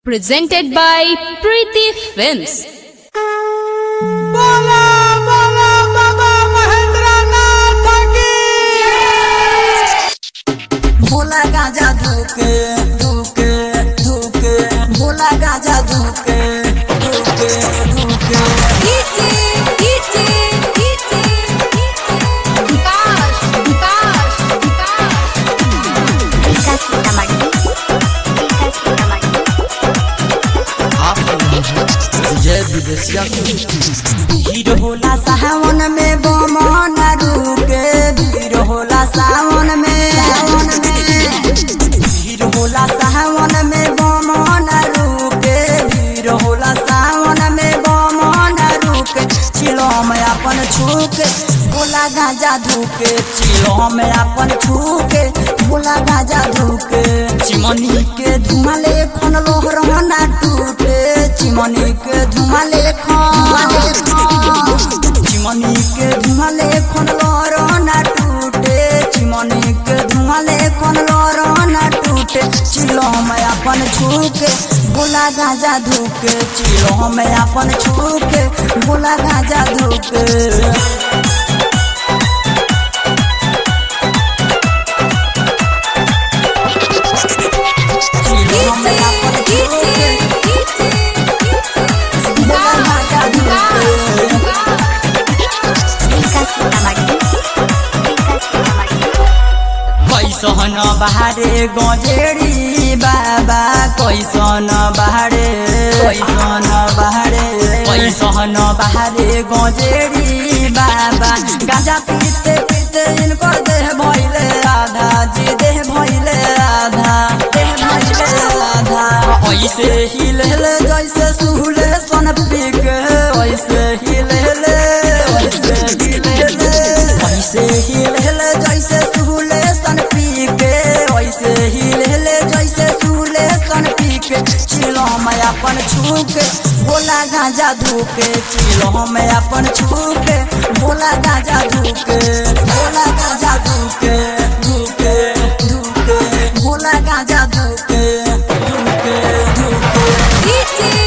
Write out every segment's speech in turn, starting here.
Presented by Preeti Films. बोला बोला बाबा महेंद्रनाथ की भोला गाजा धूके धूके धूके भोला गाजा धूके धूके धूके जय विदेशिया भीड़ होला सावन में बमन रुके भीड़ होला सावन में सावन में भीड़ होला सावन में बमन रुके भीड़ होला सावन में बमन रुके चिलो में अपन छूके भोला गाजा धूके चिलो में अपन छूके भोला गाजा धूके चिमनी के धुआं ले खन लोहर ना टूटे चिमनी के धुआं ले खन चिमनी के धुआं ले खन लोहर ना टूटे चिमनी के धुआं ले खन लोहर ना टूटे चिलो में अपन छूके भोला गाजा धूके चिलो में अपन छूके भोला गाजा धूके चिलो में अपन छूके भोला गाजा धूके कैसन बहारे गजेरी बाबा कैसन बहारे कैसन बहारे कैसन बहारे गजेरी बाबा गाजा पीते पीते इनको देह भइले आधा जी देह भइले आधा देह भइले आधा ऐसे ही लेले जैसे सुहले सन पीके ऐसे ही लेले ऐसे ही लेले ऐसे ही लेले जैसे सुहले सन पीके ऐसे ही लेले जैसे सुहले सन पीके चिलो में अपन छूके भोला गांजा धूके चिलो में अपन छूके भोला गांजा धूके भोला गांजा धूके धूके धूके भोला गांजा धूके धूके धूके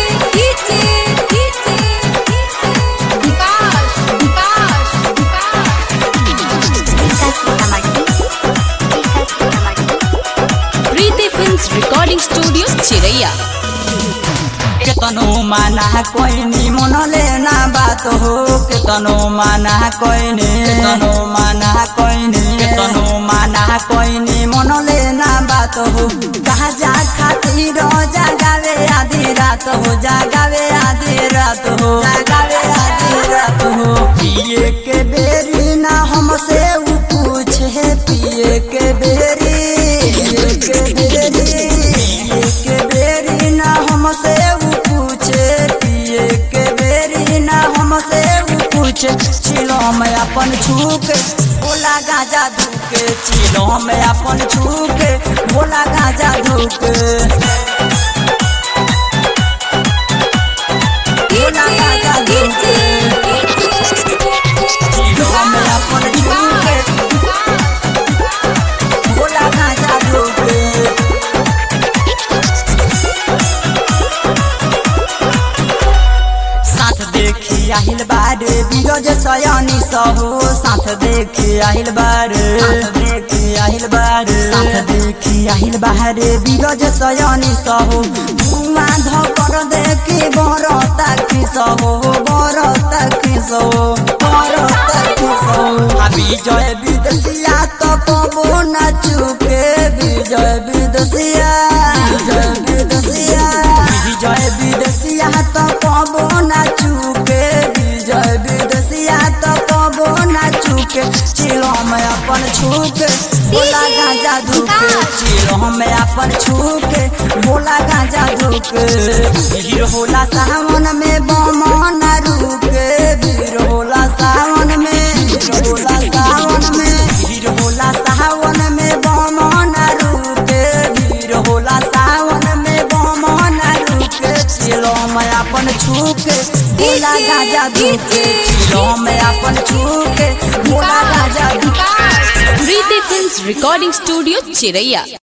Preeti Films Recording Studio, Chiraiya. केतनो माना कोइनी मनले ना बात हो केतनो माना कोइनी केतनो माना कोइनी केतनो माना कोइनी मनले ना बात हो कहा जा खातिर जागावे आधी रात हो जागावे आधी रात हो जागावे आधी रात हो पिए के बेरी ना हमसे उ पूछे पिए के बेरी पिए के बेरी पिए के बेरी ना हमसे उ पूछे पिए के बेरी ना हमसे उ पूछे चिलो में अपन छूके भोला गाजा धूके चिलो में अपन छूके भोला गाजा धूके भोला गाजा धूके चिलो में अपन छूके भोला गाजा धूके साथ देखी आहिल बारे बिरज सयानी सहो साथ देखी आहिल बारे साथ देखी आहिल बारे साथ देखी आहिल बारे बिरज सयानी सहो धुआं धकर देखी बरता की सहो बरता की सहो बरता की सहो आ विजय विदेशिया तो कबो न चुके विजय विदेशिया विजय विदेशिया विजय विदेशिया तो कबो न चुके विजय विदेशिया तो कबो न चुके चिलो में अपन छुके भोला गांजा धुके चिलो में अपन छुके भोला गांजा धुके भीड़ होला सावन में बमन रुके भीड़ होला सावन में भीड़ होला सावन में भीड़ होला सावन में बमन रुके भीड़ होला सावन में बमन रुके चिलो में अपन छुके भोला गाजा धुके चिलो में अपन छुके भोला गाजा धुके Preeti Films Recording Studio, Chiraiya.